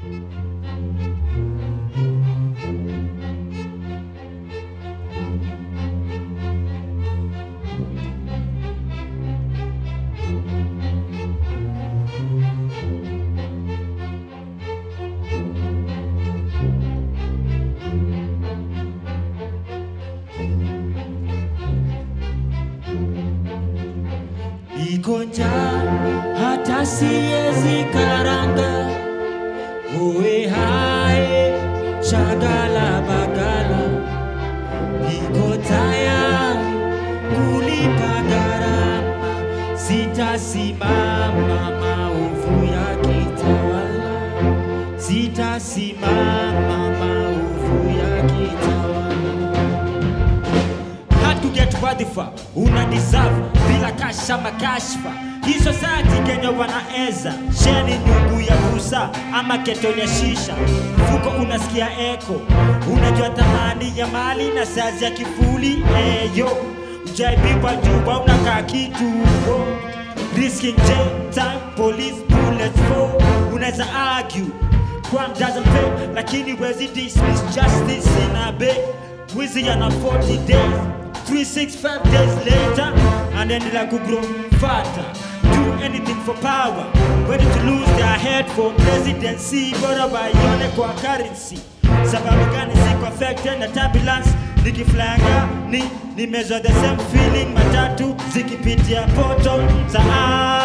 Iko njaa hata siezi karanga, uwe hae shagala bagala, niko tayari kulipa gharama, sitasimama maovu yakitawala, sitasimama maovu yakitawala hard to get wadhifa una deserve bila kasha makashfa hii society Kenya wanaeza sheni nyungu ya busa ama ketoni ya shisha mfuko unasikia eko unajua thamani ya mali na sazi ya kifuli eyo ujaibiwa juba unakaa kituo risking jail time police bullets for unaweza argue crime doesn't pay lakini wezi dismiss justice in a bay wizi yana 40 days 365 days later anaendelea kugrow fatter do anything for power ready to lose their head for presidency bora waione kwa currency sababu gani siko affected na turbulence nikiflanga ni nimezoa the same feeling matatu zikipitia poto za